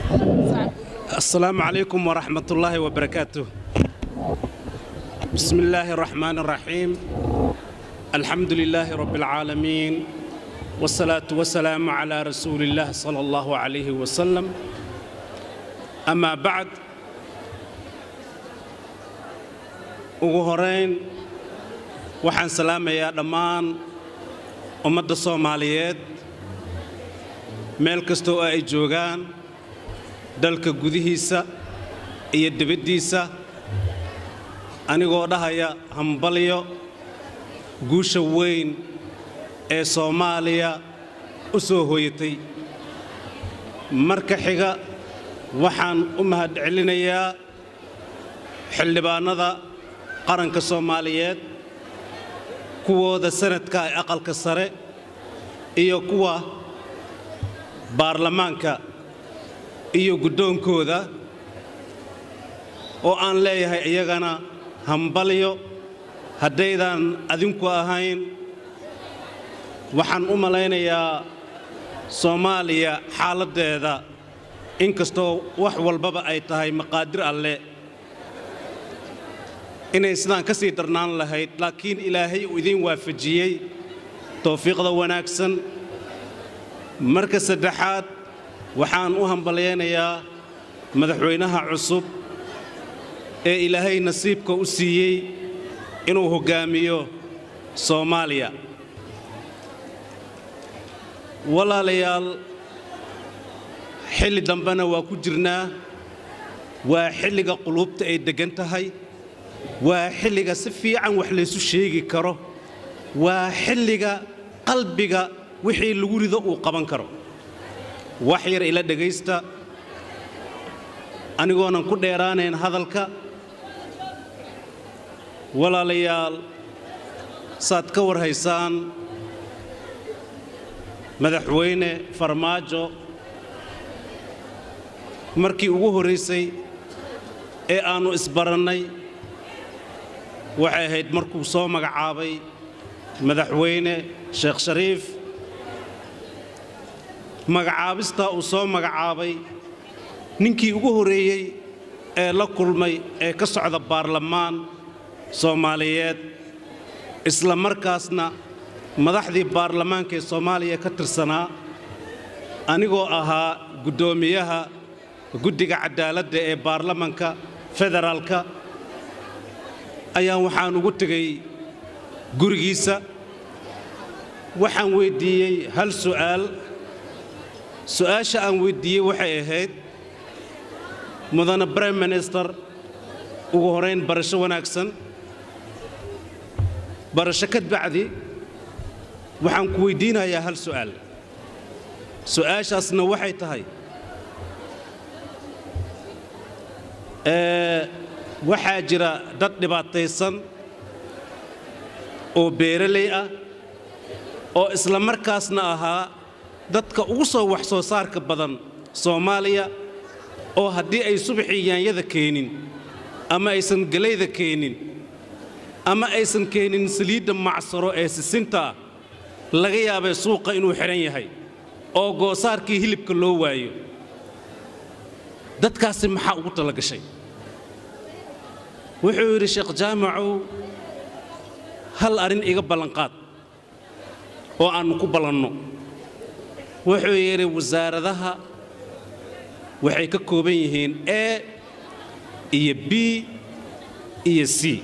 السلام عليكم ورحمة الله وبركاته بسم الله الرحمن الرحيم الحمد لله رب العالمين والصلاة والسلام على رسول الله صلى الله عليه وسلم أما بعد ugu horeyn waxaan salaamayaa dhammaan ummadda soomaaliyeed meel kasta oo ay joogaan dalka gudihiisa iyo dibaddiisa anigoo dhahaya hambalyo guusha weyn ee soomaaliya u soo hooyatay marka xiga waxaan u mahadcelinayaa xildhibaannada qaranka soomaaliyeed kuwooda sanadka ee aqalka sare iyo kuwa baarlamaanka iyo guddoonkooda oo aan leeyahay iyagana hambalyo haddaydaan adinku ahayn waxaan u malaynayaa soomaaliya xaaladdeeda inkastoo wax walbaba ay tahay maqaadir alle inay sidaan ka sii darnaan lahayd laakiin ilaahay uu idiin waafajiyey towfiiqda wanaagsan marka saddexaad waxaan u hambalyaynayaa madaxweynaha cusub ee ilaahay nasiibka u siiyey inuu hoggaamiyo soomaaliya walaalayaal xilli dambena waa ku jirnaa waa xilliga quluubta ay deggan tahay waa xilliga si fiican wax laysu sheegi karo waa xilliga qalbiga wixii lagu rido uu qaban karo wax yar ila dhegaysta anigoonan ku dheeraanayn hadalka walaalayaal saad ka war haysaan madaxweyne farmaajo markii ugu horraysay ee aannu isbarannay waxay ahayd markuu soo magacaabay madaxweyne sheekh shariif magacaabistaa uu soo magacaabay ninkii ugu horreeyey ee la kulmay ee ka socda baarlamaan soomaaliyeed isla markaasna madaxdii baarlamaanka ee soomaaliya ka tirsanaa anigoo ahaa guddoomiyaha guddiga caddaaladda ee baarlamanka federaalka ayaan waxaan ugu tegay gurigiisa waxaan weyddiiyey hal su'aal su'aasha aan weyddiiyey waxay ahayd mudane brime minister ugu horayn barasho wanaagsan barasho ka bacdi waxaan ku weyddiinayaa hal su'aal su'aashaasna waxay tahay waxaa jira dad dhibaataysan oo beeraley ah oo isla markaasna ahaa dadka ugu soo wax soo saarka badan soomaaliya oo haddii ay subaxii yaanyada keenin ama aysan gelayda keenin ama aysan keenin saliidda macsaro ee sisinta ah laga yaabay suuqa inuu xidhan yahay oo goosaarkii hilibka loo waayo dadkaasi maxaa ugu talagashay wuxuu yidhi sheekh jaamacow hal arrin iga ballanqaad oo aannu ku ballanno wuxuu yidhi wasaaradaha waxay ka kooban yihiin e iyo b iyo c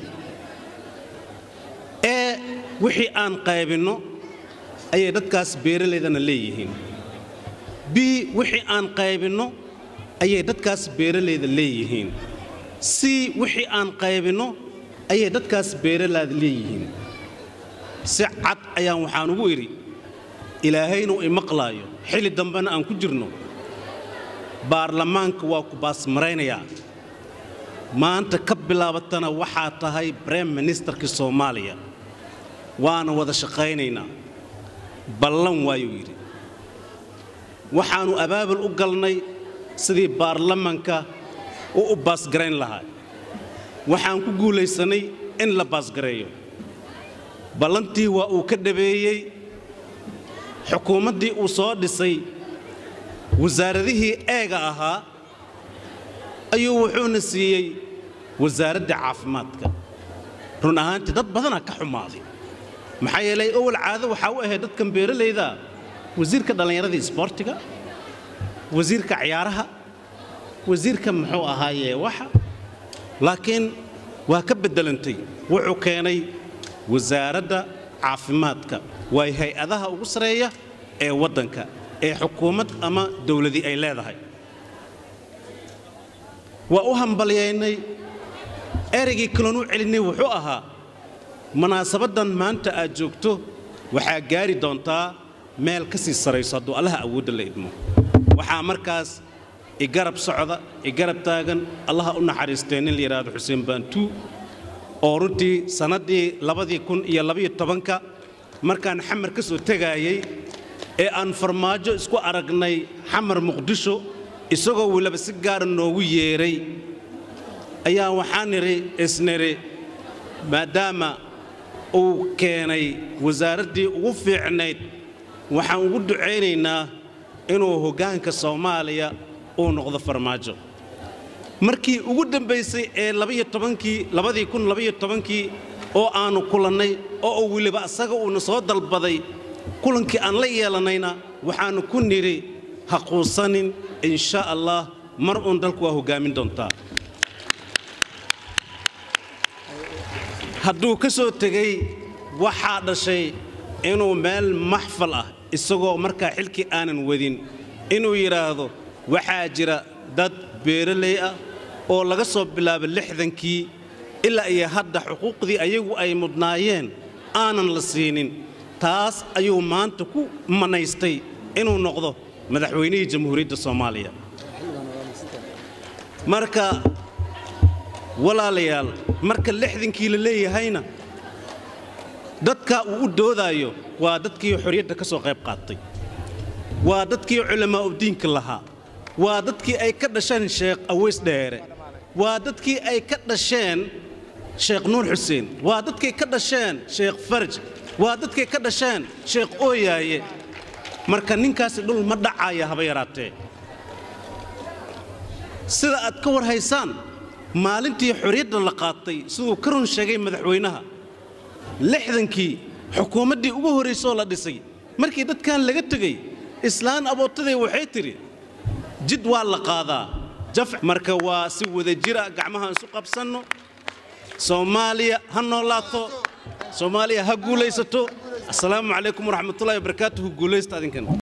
e wixii aan qaybinno ayay dadkaas beeralaydana leeyihiin b wixii aan qaybinno ayay dadkaas beeralayda leeyihiin c wixii aan qaybinno ayay dadkaas beeralaada leeyihiin si cad ayaan waxaan ugu idhi ilaahaynu imaqlaayo xilli dambena aan ku jirno baarlamaanka waa ku baasmaraynayaa maanta ka bilaabatana waxaa tahay brem ministerkii soomaaliya waana wada shaqaynaynaa ballan waayuu yidhi waxaannu abaabul u galnay sidii baarlamanka u u baasgarayn lahaa waxaan ku guulaysannay in la baasgareeyo ballantii waa uu ka dhabeeyey xukuumaddii uu soo dhisay wasaaradihii eega ahaa ayuu wuxuuna siiyey wasaaradda caafimaadka run ahaantii dad badanaa ka xumaaday maxaa yeelay owal caado waxaa u ahayd dadkan beeralayda wasiirka dhallinyarada isboortiga wasiirka ciyaaraha wasiirka muxuu ahaaye waxa laakiin waa ka beddelantay wuxuu keenay wasaaradda caafimaadka waa hay-adaha ugu sareeya ee waddanka ee xukuumad ama dowladii ay leedahay waa u hambalyaynay ereygii kaloon u celinay wuxuu ahaa munaasabaddan maanta aad joogto waxaa gaari doontaa meel ka sii sarayso hadduu allaha awoodda la idmo waxaa markaas igarab socda igarab taagan allaha u naxariistee nin la yidhaahdo xuseen baantuu oo runtii sannaddii labadii kun iyo labayo tobanka markaan xamar ka soo tegaayey ee aan farmaajo isku aragnay xamar muqdisho isagoo weliba si gaara noogu yeedhay ayaa waxaan nidhi isnidhi maadaama uu keenay wasaaraddii ugu fiicnayd waxaan ugu ducaynaynaa inuu hoggaanka soomaaliya uu noqdo farmaajo markii ugu dambaysay ee labadii kun labaiyo tobankii oo aannu kulannay oo uu weliba asaga uuna soo dalbaday kulankii aan la yeelannayna waxaannu ku nidhi ha quusanin insha allah mar uun dalku waa hoggaamin doontaa hadduu ka soo tegey waxaa dhashay inuu meel maxfal ah isagoo markaa xilkii aanan wadin inuu yidhaahdo waxaa jira dad beeraley ah oo laga soo bilaabo lixdankii ilaa iyo hadda xuquuqdii ayagu ay mudnaayeen aanan la siinin taas ayuu maanta ku manaystay inuu noqdo madaxweynihii jamhuuriyadda soomaaliya marka walaalayaal marka lixdankii la leeyahayna dadka uu u doodaayo waa dadkii xorriyadda ka soo qayb qaatay waa dadkii culamaa'udiinka lahaa waa dadkii ay ka dhasheen sheekh aweys dheere waa dadkii ay ka dhasheen sheekh nuur xuseen waa dadkii ka dhasheen sheekh farj waa dadkii ka dhasheen sheekh ooyaaye marka ninkaasi dhul ma dhacaaya haba yaraatee sida aad ka war haysaan maalintii xorriyadda la qaatay siduu ka run sheegay madaxweynaha lixdankii xukuumaddii ugu horraysoo la dhisay markii dadkan laga tegey islaan abootaday waxay tidhi jid waa la qaadaa jaf marka waa si wada jira gacmaha isu qabsanno soomaaliya ha noolaato soomaaliya ha guulaysato assalaamu calaykum waraxmatullahi wabarakaatuhu guulaysta adinkan